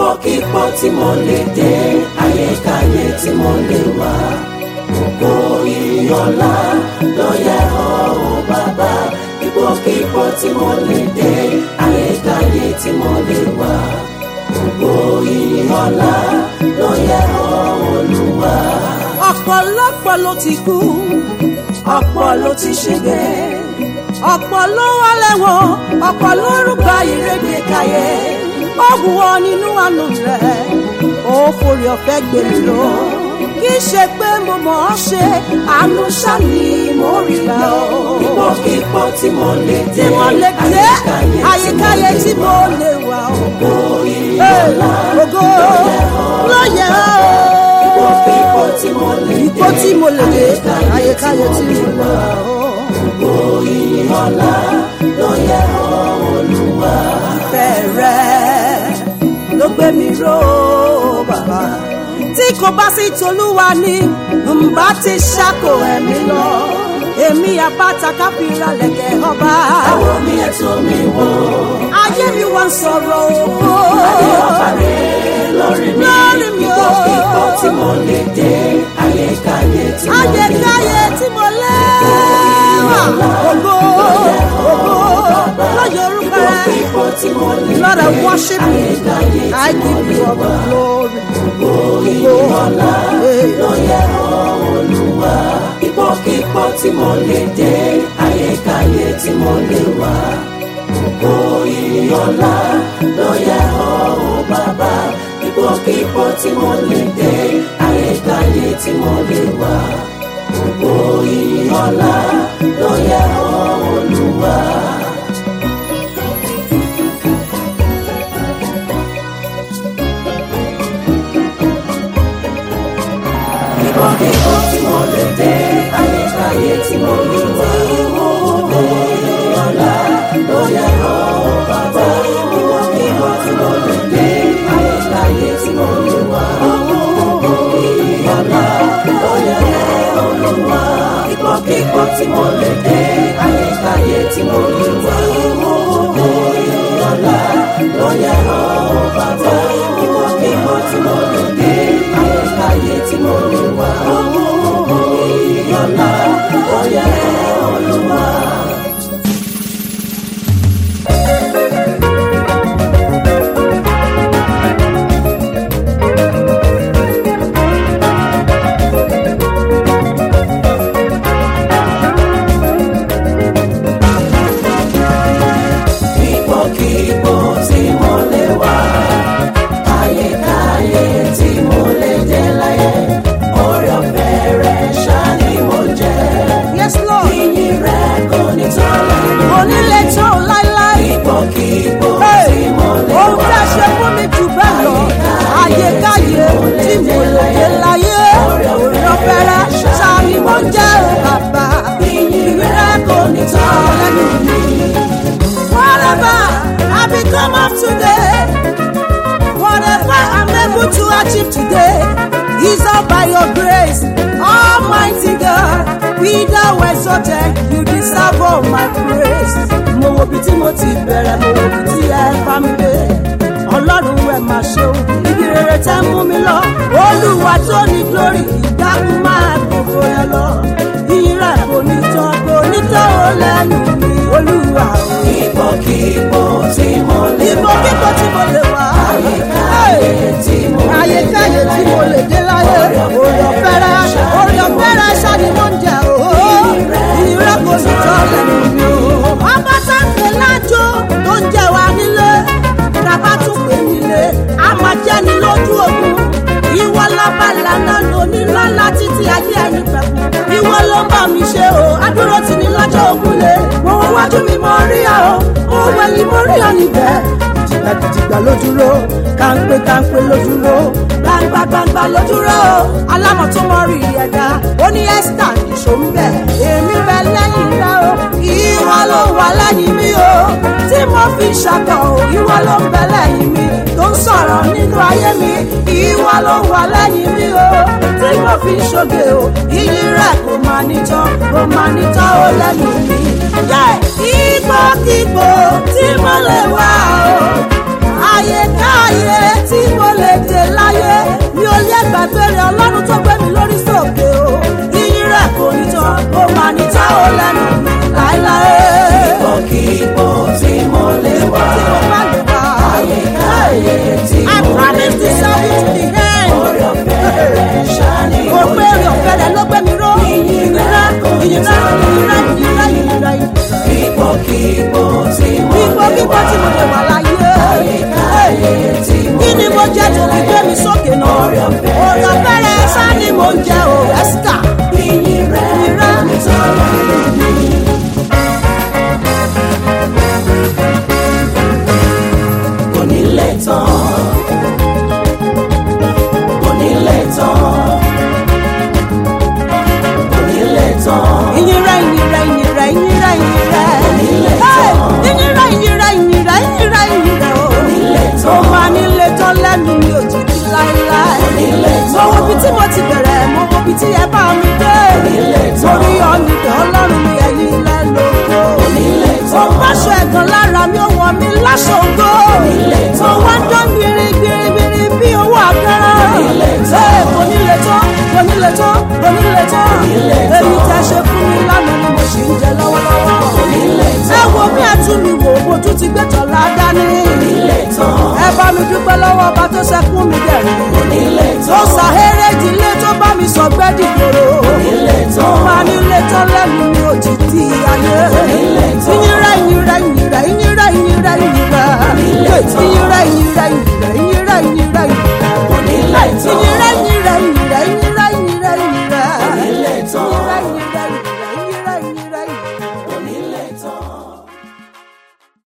ipòkípò tí mo lè dé ayékáyé tí mo lè wà ògo ìyọ̀lá ló yẹ ọ́ o bàbá ipòkípò tí mo lè dé ayékáyé tí mo lè wà ògo ìyọ̀lá ló yẹ ọ́ olúwa. ọ̀pọ̀lọpọ̀ ló ti kú ọ̀pọ̀ ló ti ṣègbè ọ̀pọ̀ ló wà lẹ́wọ̀n ọ̀pọ̀ ló rúgba ìrédè káyé ó wù ọ́ nínú àánú rẹ̀ ó forí ọ̀fẹ́ gbé mi lọ kì í ṣe pé mo mọ̀ ọ́ ṣe àánú ṣáni mo rí gbà ọ́ ipòkípò tí mo lè tí dé mo lè dé àyíkáyé tí mo lè wà ọ́ ògo ìyọ̀lá ògo ló yẹ ọ́ ipòkípò tí mo lè dé ipò tí mo lè dé àyíkáyé tí mo lè wà ọ́. ògo ìyọ̀lá ló yẹ ọ́ olúwa. ìfẹ́ rẹ̀ ló gbé mi ró bàbá. tí kò bá sí tolúwa ni ǹbá ti ṣàkó ẹ̀mí lọ. èmi àpáta káfíńra lẹ̀kẹ̀ ọba. àwọn mi ẹ̀tọ́ mi wò ayé mi wá ń sọ̀rọ̀ o. adé ọba rẹ̀ lórí mi Lórí mi o. ipòkípò tí mo lè dé ayékáyé tí mo lè wà. ayékáyé tí mo lẹ́wà. ògo ògo lọ́yọ̀ orúkọ rẹ̀. ipòkípò tí mo lè dé Lord, I worship you. ayékáyé I give you all the glory. ìyọ̀lá ló yẹ ọ́ olúwa. ipòkípò tí mo lè dé ayékáyé tí mo lè wà. ògo ìyọ̀lá ló yẹ ọ́ o bàbá. ipòkípò tí mo lè dé ayékáyé tí mo lè wà. ògo ìyọ̀lá ló yẹ ọ́ olúwa. ipòkípò tí mo lè dé ayékáyé tí mo lè wà. ògo ìyọ̀lá ló yẹ ọ́ o bàbá. ipòkípò tí mo lè dé ayékáyé tí mo lè wà. ògo ìyọ̀lá ló yẹ ọ́ olúwa. ipòkípò tí mo lè dé ayékáyé tí mo lè wà. ògo ìyọ̀lá ló yẹ ọ́ o bàbá. ipòkípò tí mo lè dé ayékáyé tí mo lè wà. ògo ìyọ̀lá ló yẹ ọ́ olúwa. ipòkípò tí mo lè wà ayékáyé tí mo lè dé láyé orí ọ̀fẹ́ rẹ̀ ṣá ni mo jẹ́ Yes, Lord. ìyìn rẹ̀ kò ní tán lẹ́nu onílé tó láíláí. ipòkípò Hey, tí mo lè ohun tí wà a ṣe fún mi jù bẹ́ẹ̀ lọ ayékáyé tí mo lè dé láyé orí ọ̀fẹ́rẹ́ sani mo jẹ́ o bàbá ìyìn rẹ̀ kò ní tán lẹ́nu mi whatever I become of today whatever I'm able to achieve today is all by your grace almighty God be thou exalted you deserve all my praise mo wo bí tí mo ti bẹ̀rẹ̀ mo wo bí tí ẹ bá mi dé ọlọ́run ẹ̀ máa ṣe o ibi rere tẹ́ mú mi lọ olúwa tó ní glory ìdákun máa gbogbo ẹ lọ ìyìn rẹ̀ kò ní tán kò ní tán ó lẹ́nu mi olúwa o ipòkípò tí mo lè ìbò wà kíkọ tí mo lè wá. ayékáyé tí mo lè ayékáyé tí mo lè dé láyé orí ọ̀fẹ́rẹ́ orí ọ̀fẹ́rẹ́ ṣáni mo ń jẹ o. ìrẹ́ kò ní tọ́ lẹ́nu mi o. ọba sáńpé lájò tó ń jẹ wá nílé tàbá tún pè nílé a máa jẹ́ ni lójú ogun. ìwọ lọ́ba ìlànà lóní lọ́la títí ayé ẹni pẹ̀kú. ìwọ ló bá mi ṣe o adúró tì ní lọ́jọ́ ogun lé. mo wọ wájú mi mo rí ọ mo wẹ̀yìn mo rí ọ níbẹ̀ gidigba lójúró kàńpé kàńpé lójúró gbangba gbangba lójúró alámọ̀ tó mọ rí ẹ̀dá ó ní ẹ́sítà nìṣó ń bẹ̀ èmi bẹ lẹ́yìn rẹ o ìwọ ló wà lẹ́yìn mi o tí mo fi ṣàkọ o ìwọ ló ń bẹ lẹ́yìn mi tó ń sọ̀rọ̀ nínú ayé mi ìwọ ló wà lẹ́yìn mi o tí mo fi ṣoge o iyì rẹ kò máa nítọ́ kò máa nítọ́ ó lẹ́nu mi. Ipòkípò tí mo lè wà o ayékáyé tí mo gbàgbé rẹ̀ ọlọ́run tó gbé mi lórí sókè o yíyí rẹ̀ kò ní tán ó máa ní tá ò lẹ́nu mi láéláé. Ipòkípò tí mo lè wà. tí mo bá lè wá. Àyíkáyé tí I mo lè promise to serve you to the end. Orí ọ̀fẹ́ rẹ̀ ṣáni Mo pé orí ọ̀fẹ́ rẹ̀ ló gbé mi ró. Ìyìnrá, ìyìnrá, ìyìnrá, ìyìnrá, ìyìnrá, ìyìnrá. Ipòkípò tí mo Ipò lè kíkọ́ tí mo lè wà láyé. Àyíkáyé tí mo Kí ni mo jẹ́ tó fi gbé mi sókè náà? Orí ọ̀fẹ́ Orí ọ̀fẹ́ rẹ̀ sá ni mo ń jẹ o, Ẹ́sítà. Ìyìn rẹ̀ Ìyìnrá. kò ní tán lẹ́nu mi. Kò ní lè tán. Kò ní lè tán. Kò ní lè tán. Ìyìnrá, ìyìnrá, ìyìnrá, ìyìnrá, ìyìnrá. Onílé Hey! tán. Ìyìnrá, ìyìnrá, ìyìnrá, ìyìnrá, ìyìnrá o. Onílé tán. Ó máa nílé tán lẹ́nu mi ò jìjì láéláé. Onílé tán. Mo wo ibi tí mo ti bẹ̀rẹ̀, mo wo ibi tí ẹ bá mi dé. Onílé tán. Torí ọ̀nìdàn ọlọ́run mi ẹ̀yìn lẹ́lòkó. Onílé Mo tán. báṣọ ẹ̀gàn lára mi, ó wọ mi láṣọ̀gbó. Onílé tán. Mo wá ń dán gbirigbirigbiri bí owó àkàrà. Onílé tán. Ee, Kò nílé tán, kò nílé tán, kò nílé tán. Onílé tán. Èyí tẹ́ ṣe fún mi lánàá ni mo ṣì ń jẹ lọ́wọ́lọ́wọ́. Onílé Ẹ tán. wo bí ẹ tún mi wò, mo tún ti gbé tọ̀la dání. Onílé tán. Ẹ bá mi dúpẹ́ lọ́wọ́ ọba tó ṣẹkún mi dẹ̀rín. Onílé Tó tán. ṣàhéré ìdílé tó bá mi sọ gbẹ́dì kòrò. Onílé Mo tán. máa nílé tán lẹ́nu mi ò ti di ayé. Onílé tán. Ìyìnrẹ́ ìyìnrẹ́ ìyìnrẹ́